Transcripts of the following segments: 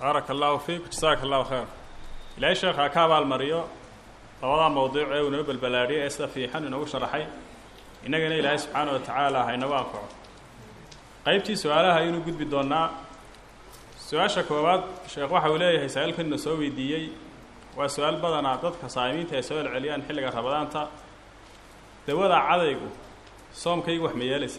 baaraka allahu fiik jasaaka allahu khayr ilaahay sheekha ka abaalmariyo labadaa mawduuc ee uu inoo balbalaadhiyay ee sida fiixan inoogu sharaxay innagana ilaahay subxaana wa tacaala ha inagu anfaco qaybtii su-aalaha ayaynu gudbi doonnaa su-aasha koowaad sheekh waxa uu leeyahay saa-iilkanina soo weydiiyey waa su-aal badanaa dadka saa'imiinta ay soo celceliyaan xilliga rabadaanta dawada cadaygu soomkaygu wax ma yeelaysa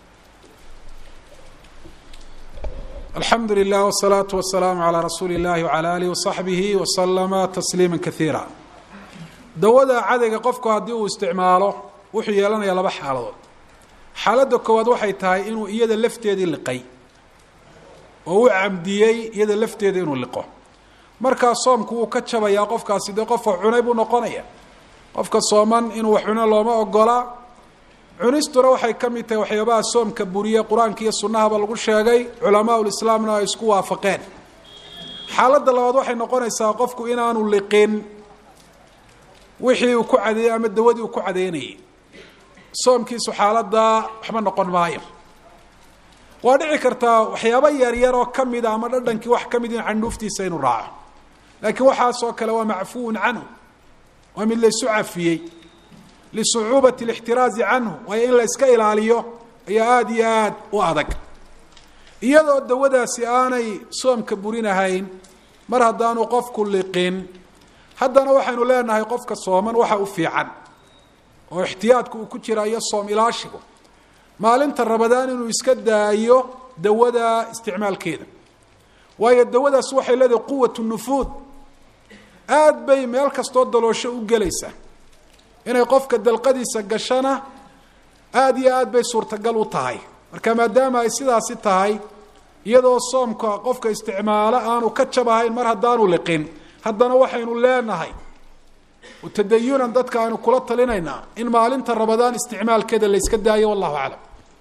alxamdu lilah wsalaatu wasalaamu calaa rasuuli illahi wcala aalihi wasaxbihi wasalama tasliima kaiira dawada cadayga qofku haddii uu isticmaalo wuxuu yeelanayaa laba xaaladood xaaladda koowaad waxay tahay inuu iyada lafteedii liqay oo u camdiyey iyada lafteeda inuu liqo markaa soomku wuu ka jabayaa qofkaasi dee qofa cunay buu noqonaya qofka sooman inuu wax cuno looma ogolaa cunistuna waxay ka mid tahay waxyaabaha soomka buriye qur-aanka iyo sunnahaba lagu sheegay culamaa ulislaamna ay isku waafaqeen xaaladda labaad waxay noqonaysaa qofku inaanu liqin wixii uu ku cadeeyey ama dawadii uu ku cadeynayay soomkiisu xaaladdaa waxba noqon maayo waa dhici kartaa waxyaaba yaryar oo ka mida ama dhadhankii wax ka mid in candhuuftiisa inuu raaco laakiin waxaasoo kale waa macfuun canhu waa mid laysu cafiyey lisucuubati alixtiraazi canhu waayo in la yska ilaaliyo ayaa aada iyo aada u adag iyadoo dawadaasi aanay soomka burinahayn mar haddaanu qofku liqin haddana waxaynu leenahay qofka sooman waxa u fiican oo ixtiyaadku uu ku jira iyo soom ilaashigu maalinta rabadaan inuu iska daayo dawada isticmaalkeeda waayo dawadaas waxay leedahay quwat nufuud aada bay meel kastoo daloosho u gelaysaa inay qofka dalqadiisa gashana aada iyo aad bay suurtagal u tahay marka maadaama ay sidaasi tahay iyadoo soomka qofka isticmaalo aanu ka jabahayn mar haddaanu liqin haddana waxaynu leenahay tadayunan dadka aynu kula talinaynaa in maalinta rabadaan isticmaalkeeda la yska daayo wallahu aclam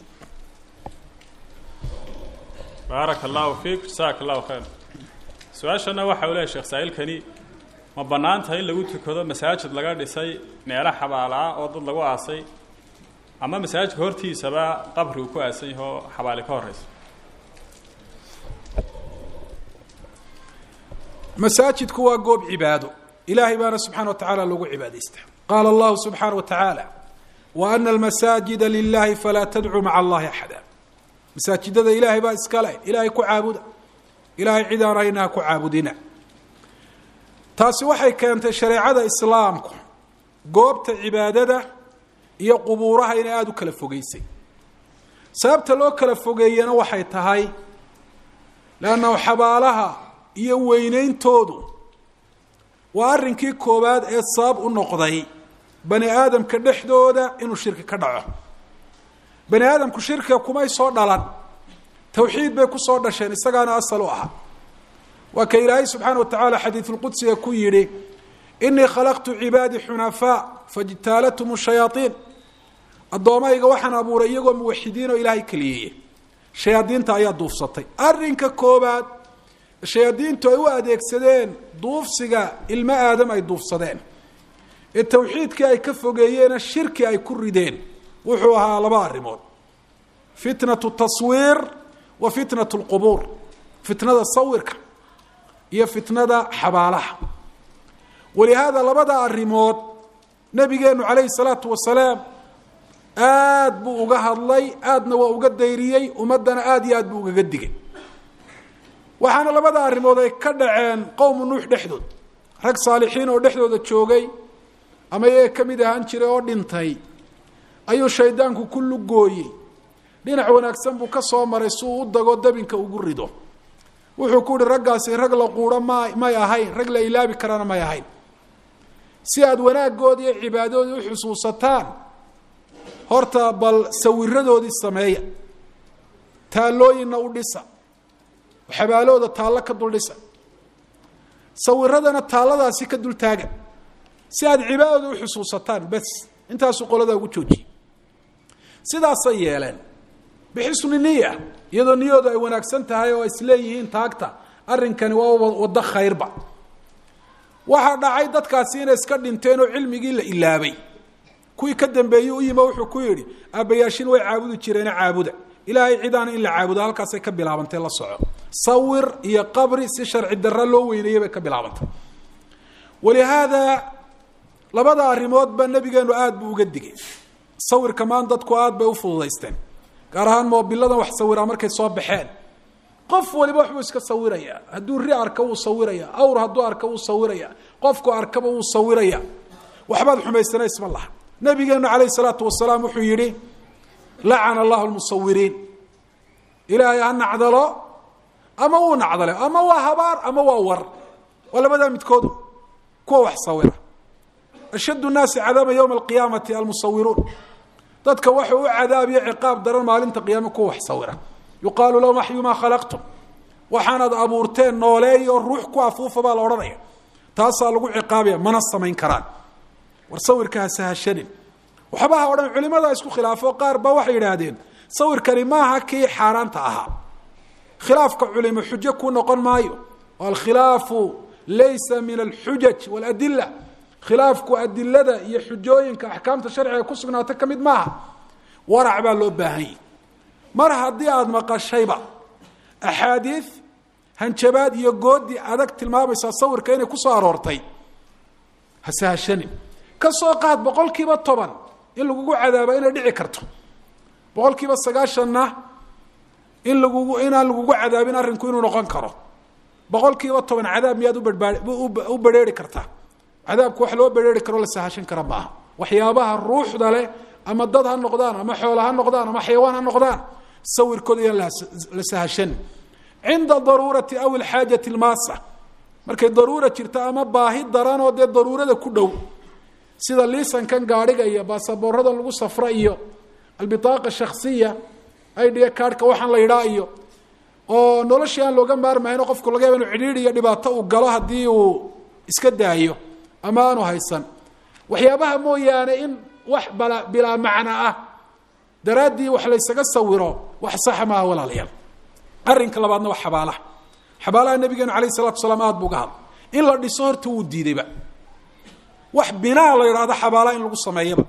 baaraka allahu fiik jasaaka allahu khayr su-aashana waxa uu leehay sheekh saa-iilkani ma bannaan tahay in lagu tukado masaajid laga dhisay meelo xabaalaa oo dad lagu aasay ama masaajidka hortiisaba qabri uu ku aasan yaho xabaali ka horeysa masaajidku waa goob cibaado ilahay baana subxana wa tacala lagu cibaadaysta qaala allahu subxaana wa tacaala wa ana almasaajida lilahi falaa tadcuu maca allahi axada masaajidada ilaahay baa iskale ilaahay ku caabuda ilahay cid aan hayna ha ku caabudina taasi waxay keentay shareecada islaamku goobta cibaadada iyo qubuuraha inay aada u kala fogeysay sababta loo kala fogeeyena waxay tahay leannahu xabaalaha iyo weyneyntoodu waa arrinkii koowaad ee sabab u noqday bani aadamka dhexdooda inuu shirki ka dhaco bani aadamku shirkiga kumay soo dhalan tawxiid bay kusoo dhasheen isagaana asal u ahaa waa ka ilaahay subxaana wa tacaala xadiidulqudsiga ku yidhi inii khalaqtu cibaadii xunafaa fajtaalathum shayaaiin addoomayga waxaan abuuray iyagoo muwaxidiin oo ilaahay keliyeeye shayaadiinta ayaa duufsatay arrinka koobaad shayaadiintu ay u adeegsadeen duufsiga ilmo aadam ay duufsadeen ee tawxiidkii ay ka fogeeyeena shirki ay ku rideen wuxuu ahaa laba arrimood fitnatu taswiir wa fitnatu lqubuur fitnada sawirka iyo fitnada xabaalaha walihaada labada arrimood nabigeenu calayhi salaatu wasalaam aad buu uga hadlay aadna waa uga dayriyey ummaddana aada iyo aad buu ugaga digay waxaana labada arrimood ay ka dhaceen qowmu nuux dhexdood rag saalixiin oo dhexdooda joogay ama iyaga ka mid ahaan jiray oo dhintay ayuu shaydaanku ku lugooyey dhinac wanaagsan buu ka soo maray si uu u dago dabinka ugu rido wuxuu ku uhi raggaasi rag la quuro ma may ahayn rag la ilaabi karana may ahayn si aada wanaaggoodi iyo cibaadadoodii u xusuusataan horta bal sawiradoodii sameeya taallooyinna u dhisa xabaalooda taallo ka dul dhisa sawiradana taalladaasi ka dul taaga si aada cibaadada u xusuusataan bes intaasuu qoladaa ugu joojiyey sidaasay yeeleen bixisni niya iyadoo niyoodu ay wanaagsan tahay oo isleeyihiin taagta arrinkani waa waddo khayrba waxaa dhacay dadkaasi inay iska dhinteen oo cilmigii la ilaabay kuwii ka dambeeyey u yimo wuxuu ku yidhi aabbayaashin way caabudi jireene caabuda ilaahay cidaana in la caabudo halkaasay ka bilaabantay la soco sawir iyo qabri si sharci darra loo weyneeyey bay ka bilaabantay walihaada labada arrimoodba nabigeenu aada buu uga digay sawirka maan dadku aada bay u fududaysteen gaar ahaan moobiladan wax sawiraa markay soo baxeen qof waliba waxbuu iska sawiraya hadduu ri arka wuu sawiraya awr hadduu arka wuu sawiraya qofku arkaba wuu sawiraya waxbaad xumaysana isma laha nabigeenu calayh salaatu wasalaam wuxuu yihi lacana allahu lmusawiriin ilaahay ha nacdalo ama wuu nacdale ama waa habaar ama waa war waa labadaa midkoodu kuwa wax sawira ashad nnaasi cadaaba ywma alqiyaamati almusawiruun dadka waxuu u cadaabiyo ciqaab daran maalinta qiyaame kuwa wax sawira yuqaalu lahum axyu maa khalaqtum waxaanaad abuurteen nooleeyo ruux ku afuufa baa la odhanaya taasaa lagu ciqaabaya mana samayn karaan war sawirka ha sahashanin waxba ha odhan culimadaa isku khilaafo qaar ba waxay yidhaahdeen sawirkani maaha kii xaaraanta ahaa khilaafka culimo xujo ku noqon maayo alkhilaafu laysa min alxujaj waladila khilaafku adilada iyo xujooyinka axkaamta sharciga ku sugnaata ka mid maaha warac baa loo baahanyay mar haddii aada maqashayba axaadiid hanjabaad iyo goodi adag tilmaamaysaa sawirka inay ku soo aroortay ha sahashanin ka soo qaad boqol kiiba toban in lagugu cadaaba inay dhici karto boqol kiiba sagaashanna in lagugu inaan lagugu cadaabin arrinku inuu noqon karo boqol kiiba toban cadaab miyaad ubaa u berheeri kartaa cadaabku wax loo berheeri karo la sahashan kara maaha waxyaabaha ruuxda leh ama dad ha noqdaan ama xoola ha noqdaan ama xayawaan ha noqdaan sawirkooda iyaan la sahashan cinda daruurati aw ilxaajati lmaasa markay daruura jirto ama baahi daran oo dee daruurada ku dhow sida liisankan gaadhiga iyo baasaboorada lagu safra iyo albitaaqa shaksiya idha kaarhka waxaan la yidhaa iyo oo noloshii aan looga maarmayno qofku laga yaba inu cidhiidh iyo dhibaato uu galo haddii uu iska daayo ama aanu haysan waxyaabaha mooyaane in wax bala bilaa macna ah daraaddii wax laysaga sawiro wax saxa maaha walaalayaal arrinka labaadna waa xabaalaha xabaalaha nabigeenu alayh salatu salaam aada bu uga hadla in la dhiso horta wuu diidayba wax binaa la yidhahdo xabaalaha in lagu sameeyaba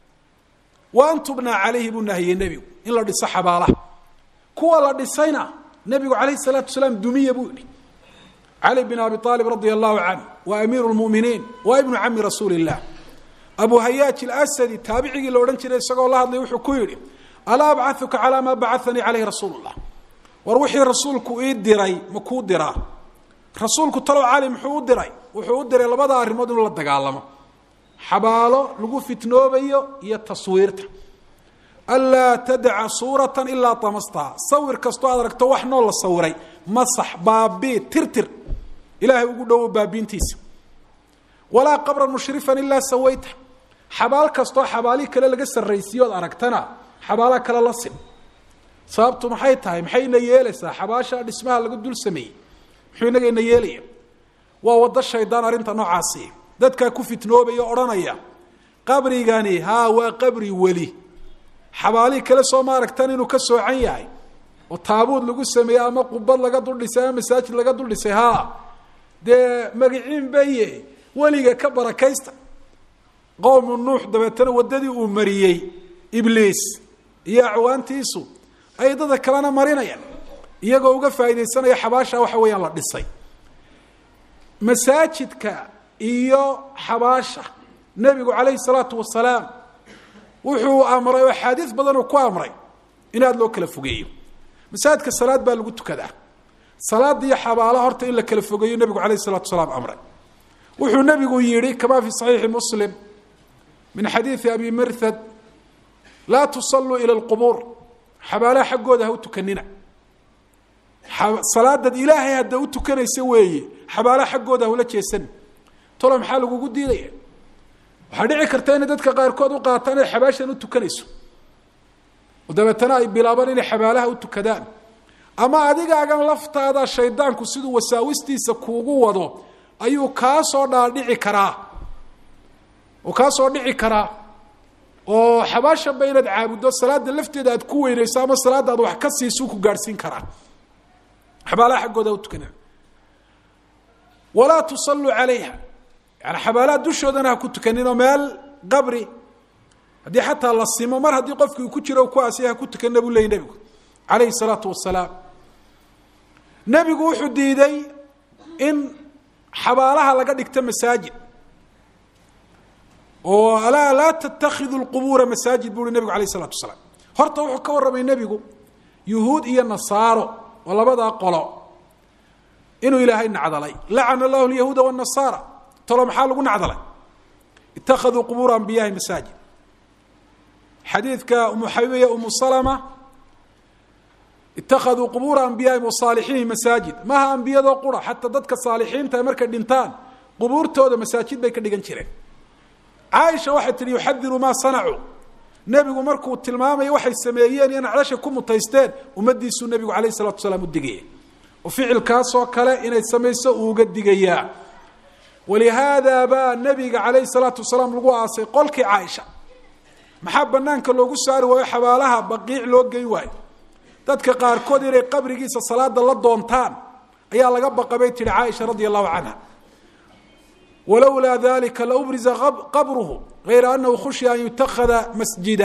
wa an tubnaa calayhi buu nahiyey nebigu in la dhiso xabaalaha kuwa la dhisayna nebigu calayh salaatu salaam dumiya buu yihi cali bin abi aalib radia allahu canhu wa amiiru lmuminiin wa ibnu cami rasuuli illah abu hayaaj ilasadi taabicigii la odhan jiray isagoo la hadlay wuxuu ku yidhi alaa abcauka calaa maa bacanii caleyhi rasuulu llah war wixii rasuulku ii diray ma kuu diraa rasuulku talow cali muxuu u diray wuxuu u diray labada arrimood inuu la dagaalamo xabaalo lagu fitnoobayo iyo taswiirta anlaa tadaca suuratan ilaa tamastaha sawir kastoo aad aragto wax noo la sawiray masax baabii tirtir ilaahay ugu dhowo baabiintiisa walaa qabran mushrifan ilaa sawayta xabaal kastoo xabaalii kale laga sarraysiiyo od aragtana xabaala kale la sin sababtu maxay tahay maxayna yeelaysaa xabaasha dhismaha laga dul sameeyey muxuu inagayna yeelaya waa waddo shaydaan arrinta noocaasi dadkaa ku fitnoobaya odhanaya qabrigani haa waa qabri weli xabaalihii kale soo ma aragtan inuu ka soocan yahay oo taabuud lagu sameeyey ama qubad laga dul dhisay ama masaajid laga dul dhisay haa dee magiciin baye weliga ka barakaysta qowmu nuux dabeetana waddadii uu mariyey ibliis iyo acwaantiisu ay dada kalena marinayaan iyagoo uga faaidaysanaya xabaasha waxa weeyaan la dhisay masaajidka iyo xabaasha nebigu calayhi salaatu wasalaam wuxuu amray oo axaadiis badan uu ku amray in aada loo kala fogeeyo masaajidka salaad baa lagu tukadaa salaada iyo xabaalaha horta in la kala fogeeyo nebigu calayhi salatu wasalaam amray wuxuu nebigu yihi kama fi saxiixi muslim min xadiidi abi mirhad laa tusalluu ila lqubuur xabaalaha xaggooda ha u tukanina salaadad ilaahay hadda u tukanaysa weeye xabaalaha xaggooda hula jeesan tolo maxaa lagugu diidaya waxaa dhici karta inay dadka qaarkood u qaataan inay xabaashan u tukanayso oo dabeetana ay bilaabaan inay xabaalaha u tukadaan ama adigaagan laftaada shaydaanku siduu wasaawistiisa kuugu wado ayuu kaa soo dhaadhici karaa oo kaa soo dhici karaa oo xabaashanba inaad caabuddo salaada lafteeda aad ku weynayso ama salaada aad wax ka siisu ku gaadhsiin karaa xabaalaha xaggooda u tukana walaa tusalluu calayha yani xabaalaha dushoodana ha ku tukaninoo meel qabri haddii xataa la simo mar haddii qofkii ku jiro ku aasiya ha ku tukanina buu leeyay nebigu calayhi salaatu wasalaam nebigu wuxuu diiday in xabaalaha laga dhigto masaajid oo alaa laa tatakhidu lqubuura masaajid buu uhi nebigu alayh isalatu wasalaam horta wuxuu ka warramay nebigu yuhuud iyo nasaaro oo labadaa qolo inuu ilaahay nacdalay lacana allahu lyahuuda wanasaara talo maxaa lagu nacdalay ittakhaduu qubuura anbiyahi masaajid xadiidka umu xabiibiya umu salama ittakhaduu qubuura anbiyaahim wasaalixiinihim masaajid maaha ambiyadoo qura xataa dadka saalixiinta markay dhintaan qubuurtooda masaajid bay ka dhigan jireen caaisha waxay tihi yuxadiru maa sanacuu nebigu markuu tilmaamayo waxay sameeyeen iyo nacdasha ku mutaysteen ummadiisuu nebigu alayh salatu wasalaam u digaya oo ficilkaasoo kale inay samayso uu uga digayaa walihaada baa nebiga calayhi salaatu wasalaam lagu aasay qolkii caaisha maxaa banaanka loogu saari waayo xabaalaha baqiic loo gey waayo dadka qaarkood inay qabrigiisa salaada la doontaan ayaa laga baqa bay tihi caaisha radia allahu canha walowlaa dalika laubriza qabruhu gayra anahu khushiya an yutakhada masjida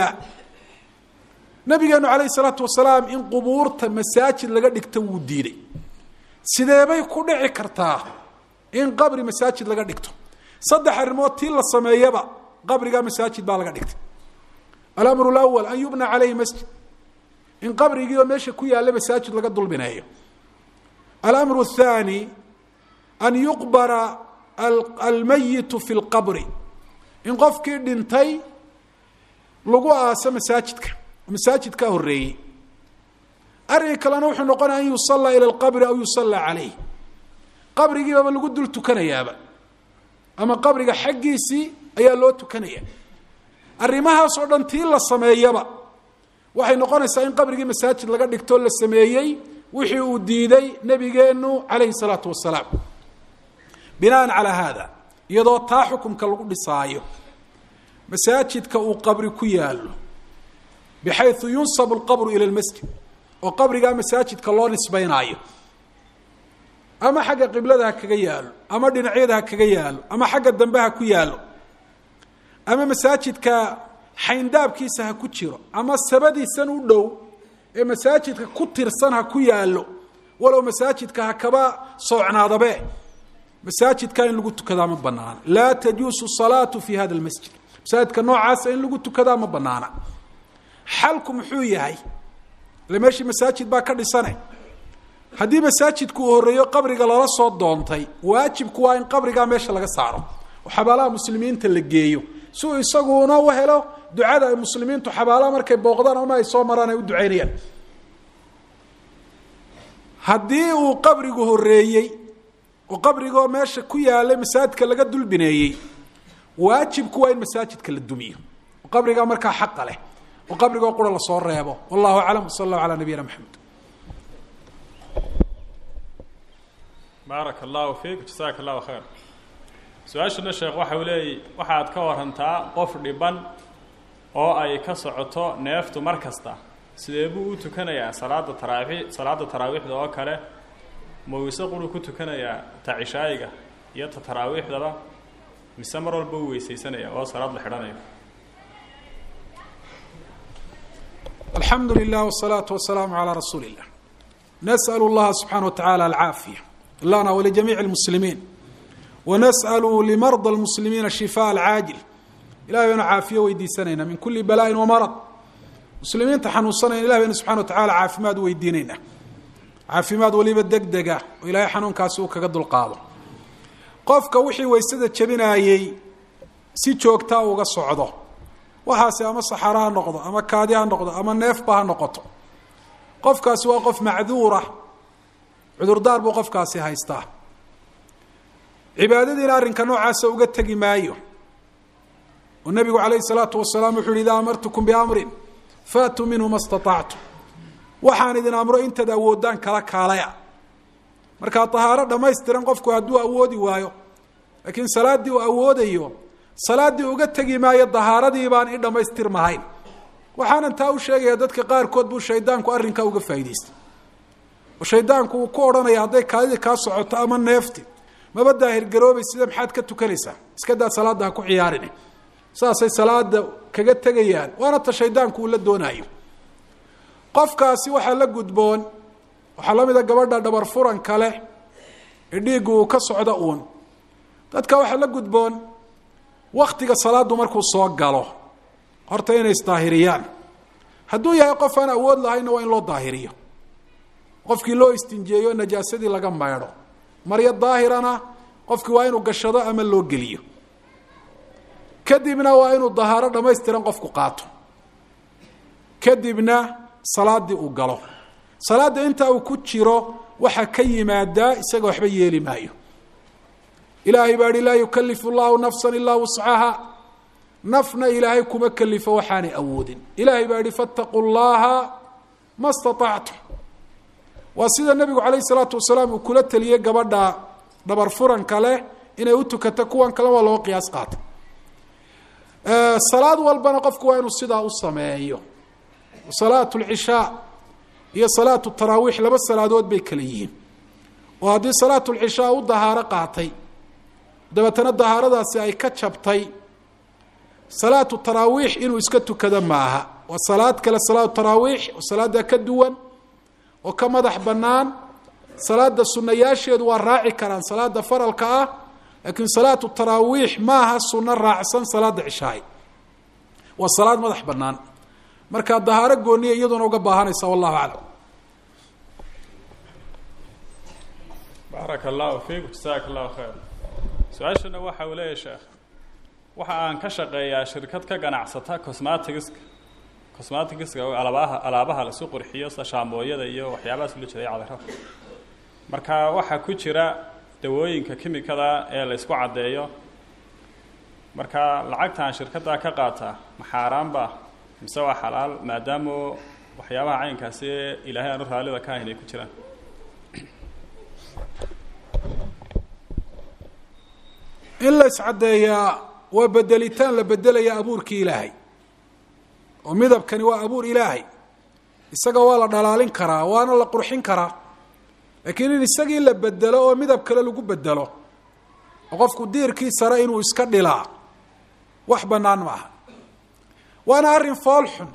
nabigeenu calayhi salaatu wasalaam in qubuurta masaajid laga dhigto wuu diiday sideebay ku dhici kartaa in qabri masaajid laga dhigto saddex arrimood tii la sameeyaba qabrigaa masaajid baa laga dhigtay alamru lawal an yubna caleyhi masjid in qabrigiioo meesha ku yaalla masaajid laga dulbineeyo alamru athani an yuqbara almayitu fi lqabri in qofkii dhintay lagu aaso masaajidka masaajidkaa horeeyey arrinka kalena wuxuu noqonaya an yusallaa ila lqabri aw yusallaa caleyh qabrigiibaba lagu dul tukanayaaba ama qabriga xaggiisii ayaa loo tukanaya arrimahaas oo dhan tii la sameeyaba waxay noqonaysaa in qabrigii masaajid laga dhigtoo la sameeyey wixii uu diiday nebigeenu calayhi salaatu wasalaam binaan calaa haada iyadoo taa xukumka lagu dhisaayo masaajidka uu qabri ku yaallo bixayu yunsabu lqabru ila lmasjid oo qabrigaa masaajidka loo nisbaynaayo ama xagga qiblada ha kaga yaalo ama dhinacyada ha kaga yaalo ama xagga dambe ha ku yaalo ama masaajidka xayndaabkiisa ha ku jiro ama sabadiisan u dhow ee masaajidka ku tirsan ha ku yaalo walow masaajidka ha kaba soocnaadabe masaajidka in lagu tukadaa ma banaana laa tajuusu salaatu fi hada lmasjid masaajidka noocaasa in lagu tukadaa ma banaana xalku muxuu yahay ile meeshii masaajid baa ka dhisane haddii masaajidku uu horreeyo qabriga lala soo doontay waajibku waa in qabrigaa meesha laga saaro oo xabaalaha muslimiinta la geeyo si uu isaguna u helo ducada ay muslimiintu xabaalaha markay booqdaan ama ay soo maraan ay u ducaynayaan haddii uu qabrigu horreeyey oo qabrigoo meesha ku yaalay masaajidka laga dulbineeyey waajibku waa in masaajidka la dumiyo oo qabrigaa markaa xaqa leh oo qabrigoo qura lasoo reebo wallahu aclam wsala allahu calaa nabiyina maxamed baaraka allahu fiik jasaaka allahu khayr su-aashana sheekh waxa uu leeyay waxaad ka warantaa qof dhiban oo ay ka socoto neeftu mar kasta sidee buu u tukanayaa salaada taraawi salaada taraawiixda oo kale ma weyse quru ku tukanayaa ta cishaayiga iyo ta taraawiixdaba mise mar walba u weysaysanaya oo salaad la xidhanayo alxamdu lilah wsalaatu wasalaamu calaa rasuuli illah nas'al llaha subxana wa tacala alcaafiya lana walijamiici lmuslimiin wanas'alu limarda lmuslimiina shifaa alcaajil ilahay baynu caafiyo weydiisanaynaa min kuli bala'in wamarad muslimiinta xanuunsanayna ilah baynu subxana wa tacala caafimaad weydiinaynaa caafimaad weliba deg dega oo ilaahay xanuunkaasi uu kaga dulqaado qofka wixii waysada jebinaayey si joogtaa uga socdo waxaasi ama saxaro ha noqdo ama kaadi ha noqdo ama neefba ha noqoto qofkaasi waa qof macduura cudurdaar buu qofkaasi haystaa cibaadadiina arrinka noocaasa uga tegi maayo oo nebigu calayhi salaatu wasalaam wuxu uhi idaa amartukum biamrin faatuu minhu ma staطactum waxaan idin amro intaad awoodaan kala kaalaya markaa tahaaro dhammaystiran qofku hadduu awoodi waayo laakiin salaaddii uu awoodayo salaaddii uga tegi maayo dahaaradii baan i dhammaystirmahayn waxaanan taa u sheegaya dadka qaarkood buu shaydaanku arrinkaa uga faa'idaystay oo shaydaanku uu ku odhanaya hadday kaadidii kaa socoto ama neefti maba daahirgaroobay sida maxaad ka tukanaysaa iska daa salaadda ha ku ciyaarin saasay salaada kaga tegayaan waana ta shaydaanku uu la doonaayo qofkaasi waxaa la gudboon waxaa la mid a gabadha dhabar furan kale ee dhiiggu uu ka socdo uun dadka waxaa la gudboon waktiga salaadu markuu soo galo horta inay isdaahiriyaan hadduu yahay qof aan awood lahaynna waa in loo daahiriyo qofkii loo istinjeeyo najaasadii laga maydho maryo daahirana qofkii waa inuu gashado ama loo geliyo kadibna waa inuu dahaaro dhamaystiran qofku qaato kadibna salaadii uu galo salaada intaa uu ku jiro waxaa ka yimaadaa isaga waxba yeeli maayo ilaahay baa hi laa yukalifu llahu nafsa ilaa wuscaha nafna ilaahay kuma kelifo waxaanay awoodin ilaahay baa yihi fattaquu llaha ma staطactum waa sida nebigu calayh salaatu wasalaam uu kula teliyey gabadha dhabar furanka leh inay u tukato kuwan kale waa loo qiyaas qaata salaad walbana qofku waa inuu sidaa u sameeyo salaat lcishaa iyo salaatu taraawiix laba salaadood bay kala yihiin oo haddii salaatu lcishaa u dahaaro qaatay dabeetana dahaaradaasi ay ka jabtay salaatu taraawiix inuu iska tukado maaha waa salaad kale salaatu taraawiix oo salaada ka duwan oo ka madax bannaan salaada sunayaasheedu waa raaci karaan salaada faralka ah laakiin salaatu taraawiix maaha suno raacsan salaada cishaay waa salaad madax bannaan markaa dahaaro gooniya iyaduna uga baahanaysa wallahu aclam baaraka allahu fiikum jasaaka allahu khayr su-aashana waxa uu leeyahy sheekh waxa aan ka shaqeeyaa shirkad ka ganacsata cosmatigiska cosmatigiska alaabaha alaabaha lasu qurxiyo sida shaambooyada iyo waxyaabahaas ula jeeday cadarada marka waxaa ku jira dawooyinka kimikada ee la ysku caddeeyo marka lacagtaan shirkaddaa ka qaataa ma xaaraanba mise waa xalaal maadaama waxyaabaha caynkaasi ilaahay aanu raallida ka ahayn ay ku jiraan in la iscaddeeyaa waa bedelitaan la bedelaya abuurkii ilaahay oo midabkani waa abuur ilaahay isaga waa la dhalaalin karaa waana la qurxin karaa laakiin in isagii la bedelo oo midab kale lagu bedelo oo qofku diirkii sare inuu iska dhilaa wax bannaan ma aha waana arrin fool xun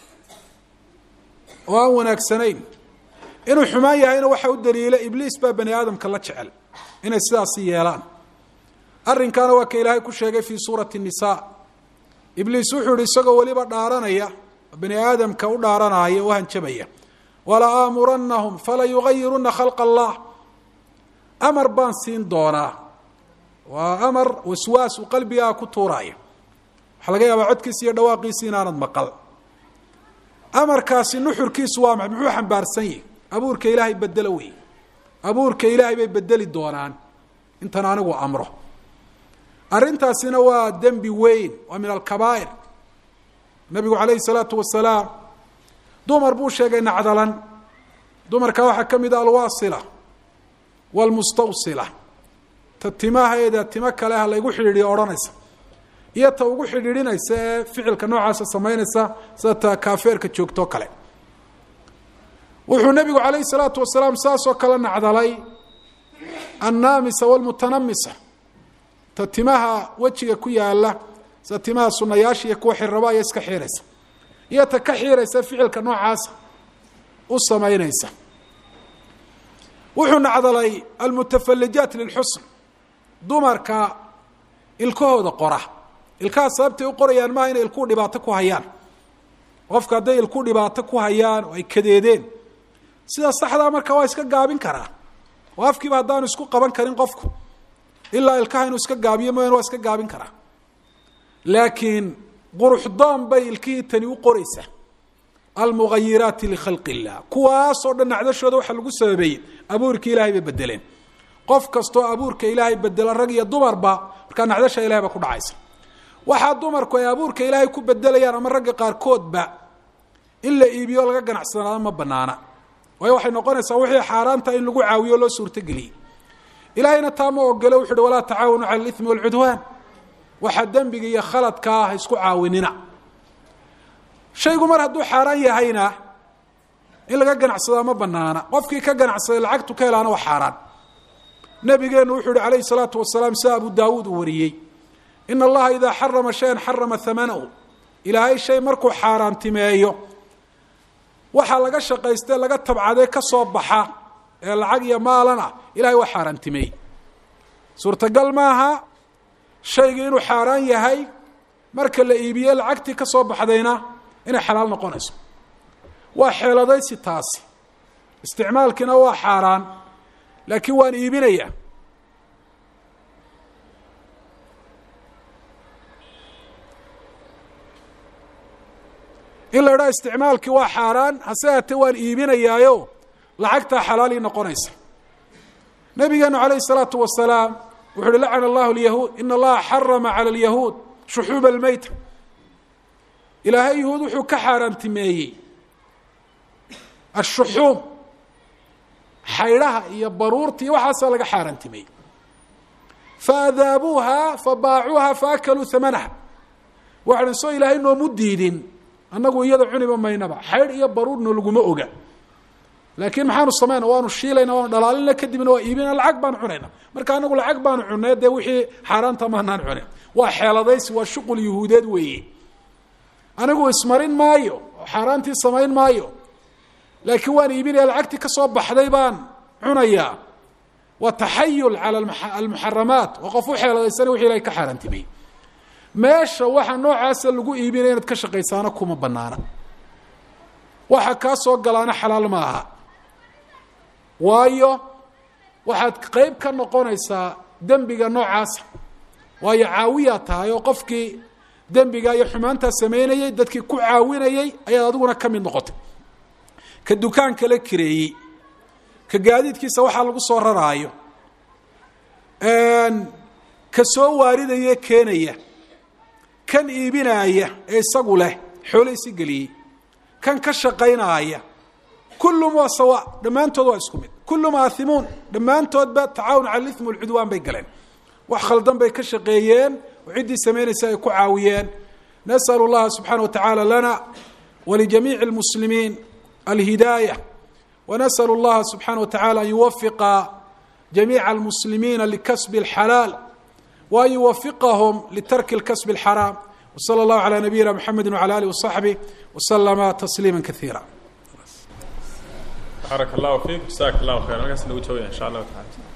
oo aan wanaagsanayn inuu xumaan yahayna waxa u daliila ibliis baa bani aadamka la jecel inay sidaasi yeelaan arrinkaana waa ka ilaahay ku sheegay fii suurati الnisa ibliis wuxuu yihi isagoo weliba dhaaranaya bani aadamka u dhaaranaya u hanjabaya wala aamuranahum fala yugayiruna khalq allah amar baan siin doonaa waa amar waswaas uu qalbigaa ku tuuraya waxaa laga yaabaa codkiisi iyo dhawaaqiisi inaanad maqal amarkaasi nuxurkiisu waa maxay muxuu xambaarsan yahi abuurka ilaahay bedelo wey abuurka ilaahay bay bedeli doonaan intan anigu amro arrintaasina waa dembi weyn waa min alkabaa'ir nabigu calayhi salaatu wasalaam dumar buu sheegay nacdalan dumarka waxaa ka mid a alwaasila waalmustawsila ta timaheeda timo kale ha laygu xidhiidhiyo odhanaysa iyo ta ugu xidhiidhinaysa ee ficilka noocaasa samaynaysa sida ta kaafeerka joogtoo kale wuxuu nebigu calayhi salaatu wasalaam saasoo kale nacdalay annaamisa waalmutanamisa ta timaha wejiga ku yaala sida timaha sunayaasha iyo kuwa xirraba aya iska xiiraysa iyo ta ka xiiraysa ficilka noocaasa u samaynaysa wuxuu nacdalay almutafalijaat lilxusn dumarka ilkahooda qora ilkaha sababtay u qorayaan maaha inay ilkuu dhibaato ku hayaan qofka hadday ilku dhibaato ku hayaan oo ay kadeedeen sida saxdaa marka waa iska gaabin karaa oo afkiiba haddaanu isku qaban karin qofku ilaa ilkaha inuu iska gaabiyo mooyaan waa iska gaabin karaa laakiin quruxdoon bay ilkihii tani u qoraysaa almugayiraati likhalqi illah kuwaasoo dhan nacdashooda waxaa lagu sababeeyey abuurka ilaahay bay bedeleen qof kastoo abuurka ilaahay bedela rag iyo dumarba markaa nacdasha ilahay baa ku dhacaysa waxaa dumarku ay abuurka ilaahay ku bedelayaan ama ragga qaarkoodba in la iibiyo laga ganacsanaado ma banaana waayo waxay noqonaysaa wixii xaaraanta in lagu caawiyo loo suurtogeliyey ilaahayna taa ma ogole wuxu uhi walaa tacaawanu cala alimi walcudwaan waxaa dembiga iyo khaladka ah isku caawinina shaygu mar hadduu xaaraan yahayna in laga ganacsadaa ma banaana qofkii ka ganacsaday lacagtu ka helaana waa xaaraan nabigeenu wuxuu yihi calayhi salaatu wasalaam sida abu daawuud uu wariyey ina allaha idaa xarama shayan xarama hamanahu ilaahay shay markuu xaaraantimeeyo waxaa laga shaqaystee laga tabcadee ka soo baxa ee lacag iyo maalana ilahay waa xaaraantimeeyey suurtagal maaha shayga inuu xaaraan yahay marka la iibiye lacagtii ka soo baxdayna inay xalaal noqonayso waa xeeladaysi taasi isticmaalkiina waa xaaraan laakiin waan iibinaya in la idhaha isticmaalkii waa xaaraan hase haatee waan iibinayaayo lacagtaa xalaalii noqonaysa nabigeenu calayhi الsalaatu wasalaam wuxu uhi lacana allahu lyahuud in allaha xarama calى اlyahuud shuxuuba almeyta ilaahay yahuud wuxuu ka xaaraantimeeyey ashuxuum xaydhaha iyo baruurta iyo waxaasaa laga xaaraantimeeyey faadaabuuha fabaacuuha faakaluu hamanaha waxaan soo ilaahay noomu diidin annagu iyada cuniba maynaba xaydh iyo baruurna laguma oga laakiin maxaanu samayna waanu shiilayna waanu dhalaalina kadibna waa iibina lacag baanu cunayna marka anagu lacag baanu cunay dee wixii xaaraanta maanaan cunin waa xeeladaysi waa shuqul yuhuudeed weeye anigu ismarin maayo oo xaaraantii samayn maayo laakiin waan iibinaya lacagtii ka soo baxday baan cunayaa waa taxayul cala almuxaramaat waa qof u xeeladaysana wixi ilahay ka xaaraantimeyey meesha waxa noocaasa lagu iibinaya inaad ka shaqaysaana kuma banaana waxa kaa soo galaana xalaal ma aha waayo waxaad qeyb ka noqonaysaa dembiga noocaasa waayo caawiyaa tahay oo qofkii dembiga iyo xumaantaa sameynayey dadkii ku caawinayey ayaad adiguna ka mid noqotay ka dukaan kala kireeyey ka gaadiidkiisa waxaa lagu soo raraayo ka soo waaridaya keenaya kan iibinaaya ee isagu leh xoolahisi geliyey kan ka shaqaynaaya kullum waa sawa dhammaantood waa isku mid kullum aathimuun dhammaantoodba tacaawun cala ithmi walcudwaan bay galeen wax khaldan bay ka shaqeeyeen oo ciddii samaynaysa ay ku caawiyeen nas'al اllaha subxaana wa tacaala lana walijamiici اlmuslimiin alhidaayة wanasأl اllaha subxaana wa tacala an yuwafiqa jamiica almuslimiina likasbi اlxalaal وأn yuwafiqahm litarki اlkasb الxaraam وslى اllahu عalى nabiyina mxamedi وعlى alih وصaxbih وslma تsliima kaثiira baarak allahu fiik jasak allahu khayr halkaas nagu joogaya insha allahu taala